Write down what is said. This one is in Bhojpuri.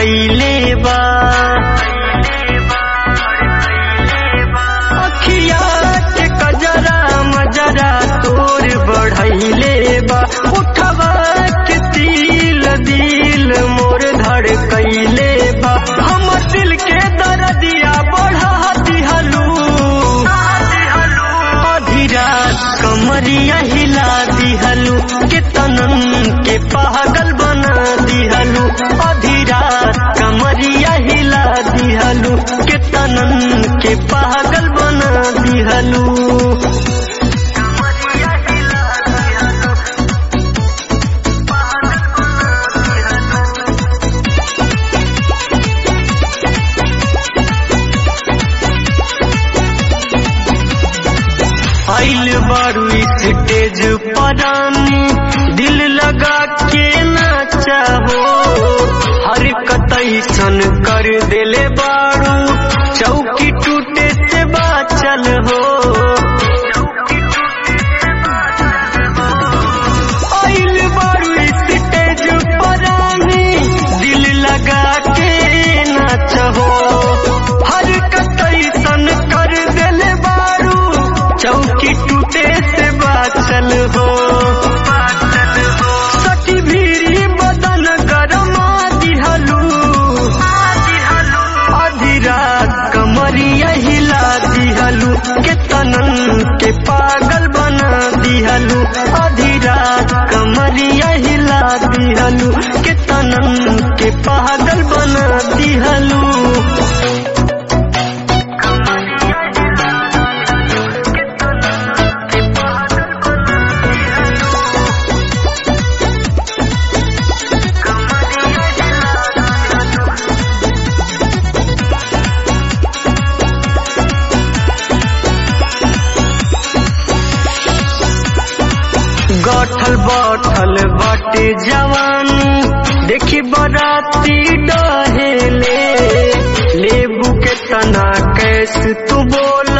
कैले बा अखिया के कजरा मजरा तोर बढ़ैले बा उठवा के तिल दिल मोर धड़ कैले बा हमर दिल के दर्दिया बढ़ा दिहलू आधी रात कमरिया हिला दिहलू के तनन के पागल बना दिहलू आधी रात कमरिया हिला दिहलू के तनन के पागल बना दिहलू आइल बारू स्टेज परानी दिल लगा के नाचा हो हर कतैसन कर देले बारू चौकी टूटे से बाचल हो आइल बारू स्टेज परानी दिल लगा के नाचा हो हर कतैसन कर देले बारू चौकी टूटे से बाचल हो सखी भीरी बदन गरमा दिहलू आधी रात कमरिया हिला दिहलू के तनन के पागल बना दिहलू आधी रात कमरिया हिला दिहलू के तनन के पागल बना दिहलू गठल बठल बाटे जवानी देखी बराती डहेले लेबू के तना कैस तू बोल